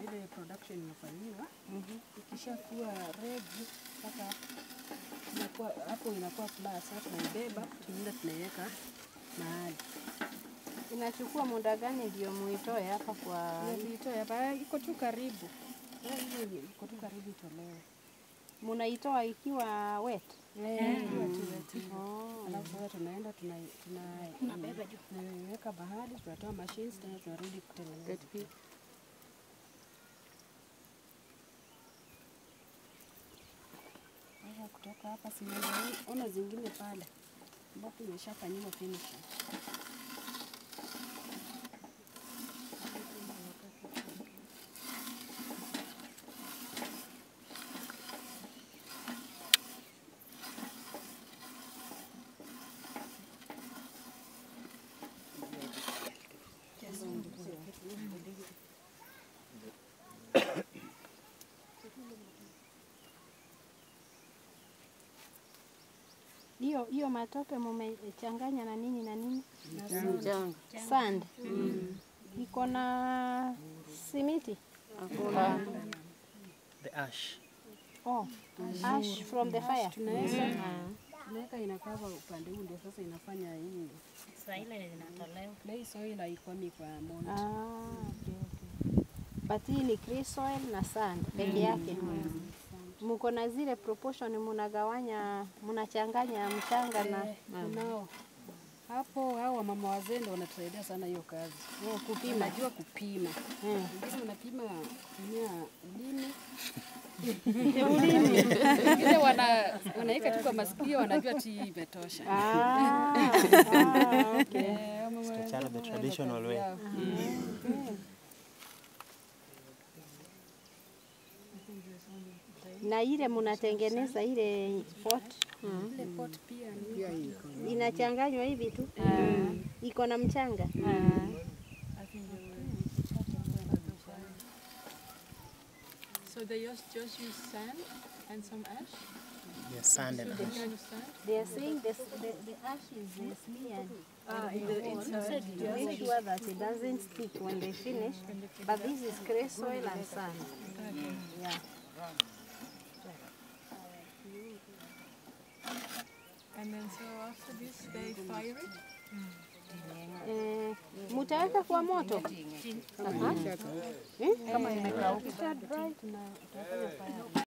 vile production inafanyiwa. Ikishakuwa ready sasa inakuwa hapo inakuwa plus, sasa tunaibeba tunaenda tunaiweka mahali. Inachukua muda gani ndio muitoe hapa kwa Nilitoa hapa iko tu karibu. Eh, hiyo iko tu karibu itolewe. munaitoa ikiwa wet? Eh, ikiwa tu wet hivyo. Oh. Alafu sasa tunaenda tuna tuna tunaiweka bahari, tunatoa machines tena tunarudi kutengeneza. Sasa kutoka hapa simuona ona zingine pale ambapo imeshafanyiwa finishing. Hiyo hiyo matope mumechanganya na nini na nini? Mchanga. Sand. Iko na simiti? Hakuna. The ash. Oh, ash from the fire. Tunaweka tunaweka inakava upande huu ndio sasa inafanya hii Saa ile zinatolewa. clay soil haikomi kwa mold. Ah, okay, okay. But hii ni clay soil na sand peke yake. Muko na zile proportion munagawanya, munachanganya mchanga na Kunao hapo hao wamama wazee ndio wanatusaidia sana hiyo kazi. eh, kupima. Unajua kupima. Eh. Wengine unapima kutumia ulimi. Wengine wana wanaweka tu kwa masikio wanajua ti imetosha. Ah, ah, okay. Eh, wamama wazee Chana the wana traditional kazi way. yao. Na ile munatengeneza ile pot Ile pot pia ni inachanganywa hivi tu, iko na mchanga. So they just, just use sand and some ash? Yes, sand and Some ash. kind of sand? They are saying this, the, the ash is uh, smeared Ah, in the inside. to make sure that it doesn't stick when they finish. But this is clay soil and sand. Yeah. And then so after this they fire it? Eh, mutaweka kwa moto Aha. Eh? Ikisha dry, tuna- tutafanya fire.